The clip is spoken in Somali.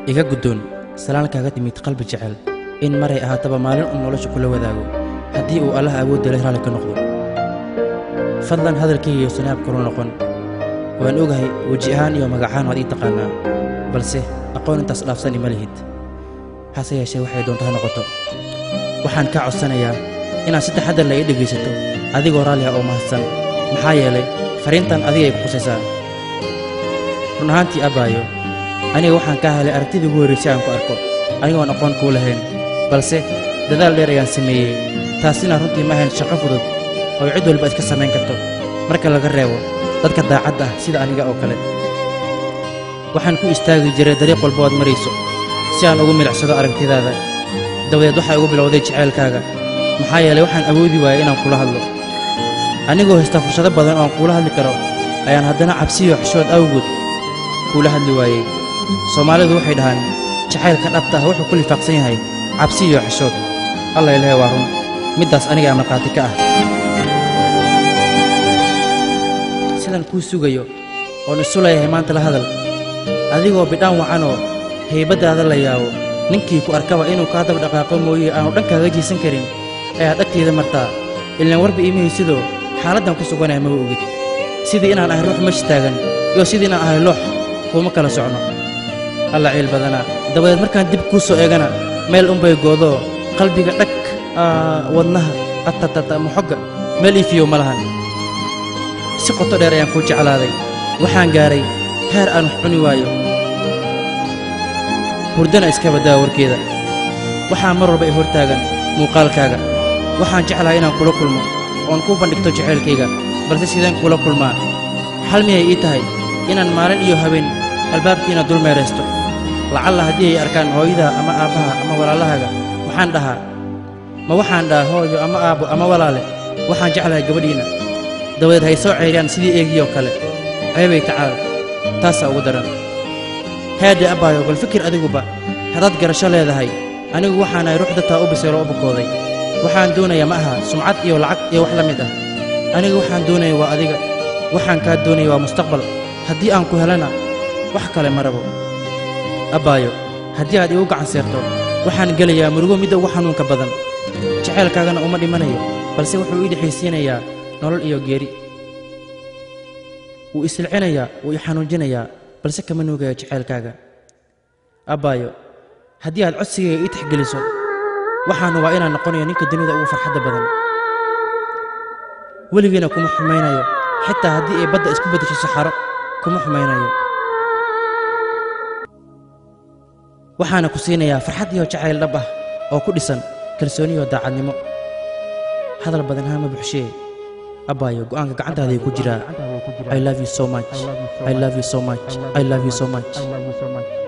iga guddoon salaan kaaga timid qalbi jecel in maray ahaataba maalin uu nolosha kula wadaago haddii uu allah awoodda leh raalli ka noqdo fadlan hadalkayga iyo sanaab kula noqon waan ogahay weji ahaan iyo magacahaan waad ii taqaannaa balse aqoon intaas dhaafsan ima lihid hase yeeshee waxay doonto ha noqoto waxaan kaa codsanayaa inaad si taxaddar la ii dhegaysato adigoo raalli ah oo mahadsan maxaa yeelay fariintan adiga ay ku qusaysaa run ahaantii abbaayo aniga waxaan kaa helay aragtidii ugu horraysay aan ku arko anigoon aqoon kuu lahayn balse dadaal dheer ayaan sameeyey taasina runtii ma ahayn shaqo fudud oo cid walba iska samayn karto marka laga reebo dadka daacadda ah sida aniga oo kale waxaan ku istaagi jiray dariiq walba oad marayso si aan ugu milicsado aragtidaada dabadeed waxaa igu bilowday jacaylkaaga maxaa yeelay waxaan awoodi waayay inaan kula hadlo anigoo haysta fursado badan oo aan kuula hadli karo ayaan haddana cabsiyo xishood awgood kuula hadli waayey soomaalidu waxay dhahaan jacaylka dhabta ah wuxuu ku lifaaqsan yahay cabsi iyo xishood alla ilahay waa run middaas anigaa markhaati ka ah sidaan kuu sugayo oon isu leeyahay maanta la hadal adigoo bidhaan wacanoo haybaddaada la yaabo ninkii ku arkaba inuu kaa daba dhaqaaqo mooye aanu dhankaaga jiisan karin ayaad agtayda martaa ilaan warba iimahaysidoo xaaladdan ku suganaya maba ogid sidii inaan ahay ruux mesh taagan iyo sidii inaan ahay loox kuuma kala socno alla ciil badanaa dabadeed markaan dib kuu soo eegana meel unbay goodoo qalbiga dhag wadnaha atatata moxogga meel iifiyow ma lahan si qoto dheer ayaan kuu jeclaaday waxaan gaaray heer aan wax cuni waayo hurdana iska baddaa warkeeda waxaa mar walba i hortaagan muuqaalkaaga waxaan jeclahay inaan kula kulmo oon kuu bandhigto jacaylkayga balse sideen kula kulmaa xal miyay ii tahay inaan maalin iyo habeen albaabkiina dul meeraysto lacalla haddii ay arkaan hooyadaa ama aabbaha ama walaalahaaga maxaan dhahaa ma waxaan dhahaa hooyo ama aabbo ama walaale waxaan jeclahay gabadhiinna dabadeed hay soo ceyriyaan sidii eegiyoo kale ceebay tacaal taasaa ugu daran haadhe abbaayo bal fikir adiguba haddaad garasho leedahay anigu waxaanahay ruux dadtaa u biseeloo u bukooday waxaan doonayaa ma aha sumcad iyo lacag iyo wax la mid ah anigu waxaan doonaya waa adiga waxaan kaa doonaya waa mustaqbal haddii aan ku helana wax kale ma rabo abbaayo haddii aad iigu gacan seerto waxaan gelayaa murugo midda ugu xanuunka badan jacaylkaagana uma dhimanayo balse wuxuu ii dhexaysiinayaa nolol iyo geeri wuu isilcinayaa wuu i xanuunjinayaa balse kama nuugaya jacaylkaaga abbaayo haddii aad codsigayga ii tixgeliso waxaan hubaa inaan noqonayo ninka dunida ugu farxadda badan weligiina kuma xumaynayo xitaa haddii ay badda isku beddesho saxaro kuma xumaynayo waxaana ku siinayaa farxad iyo jacayl dhab ah oo ku dhisan kalsooniyo daacadnimo hadal badan haama buxshee abbaayo go'aanka gacantaaday ku jiraa i love you so much i love you so much i love you so much